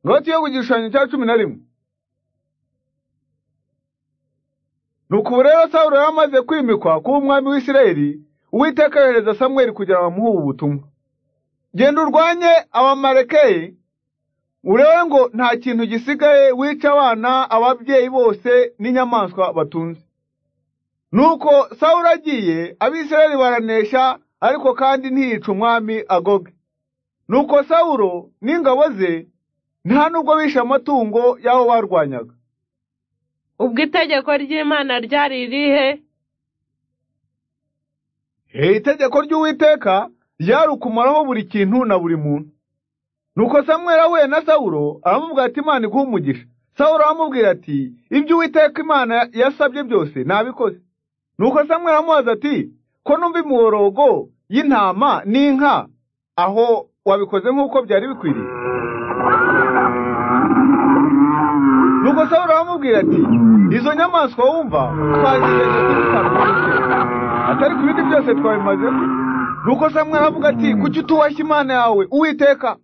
noti yo ku gishushanyo cya cumi na rimwe nuko ubu rero sawuro yari amaze kwimikwa kuba umwami w'isirayeli uwiteka yohereza samweli kugira ngo bamuhe ubu butumwa genda urwanye abamarekeye urebe ngo nta kintu gisigaye wica abana ababyeyi bose n'inyamaswa batunze nuko sawuro agiye abisirayeli baranesha ariko kandi ntiyica umwami agoge nuko sawuro n'ingabo ze nta nubwo bishe amatungo y'abo barwanyaga ubwo itegeko ry'imana ryari irihe Iri itegeko ry'uwiteka ryari ukumaraho buri kintu na buri muntu nuko samwera we na sawuro aramubwira ati imana iguha umugisha sawuro aramubwira ati ibyo uwiteka imana yasabye byose nabikoze nuko samwera amubaza ati ko numva imiborogo y'intama n'inka aho wabikoze nk'uko byari bikwiriye nuko sawuro aramubwira ati izo nyamaswa wumva twazirenze kuri bitanu atari ku bindi byose twabimazemo nuko samwera avuga ati kuki utubashye imana yawe uwiteka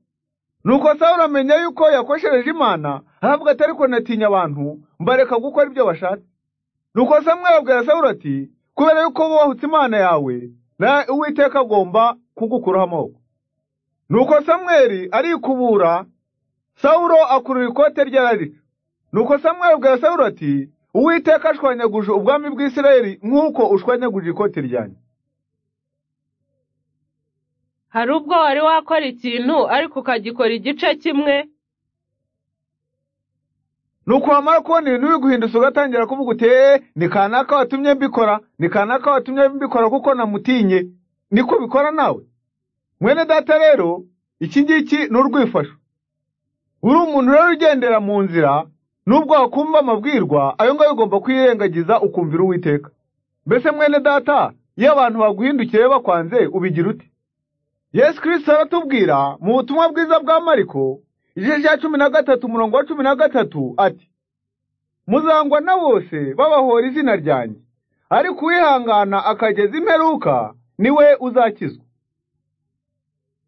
nuko sawuro amenya yuko yakoshereje imana aravuga ati ariko natinya abantu mbareka gukora ibyo bashatse nuko samwera abwira sawuro ati kubera yuko wahutse imana yawe nawe uwiteka agomba kugukuraho amaboko nuko samweri arikubura sawuro akurura ikote rye ararica nuko samwera abwira sawuro ati uwiteka ashwanyaguje ubwami bw'isirayeli nk'uko ushwanyaguje ikoti ryanjye hari ubwo wari wakora ikintu ariko ukagikora igice kimwe ni wamara kubona ibintu biguhindutse ugatangira kuvuga uti eee ni kanaka watumye mbikora ni kanaka watumye mbikora kuko namutinye niko bikora nawe mwene data rero iki ngiki ni urwifasho uri umuntu rero ugendera mu nzira nubwo wakumva amabwirwa ayo ngayo ugomba kwirengagiza ukumvira uwiteka mbese mwene data iyo abantu baguhindukiye bakwanze ubigira uti yesu kirisita aratubwira mu butumwa bwiza bwa mariko igice cya cumi na gatatu umurongo wa cumi na gatatu ati muzangwa na bose babahora izina ryanjye ariko uwihangana akageza imperuka niwe uzakizwa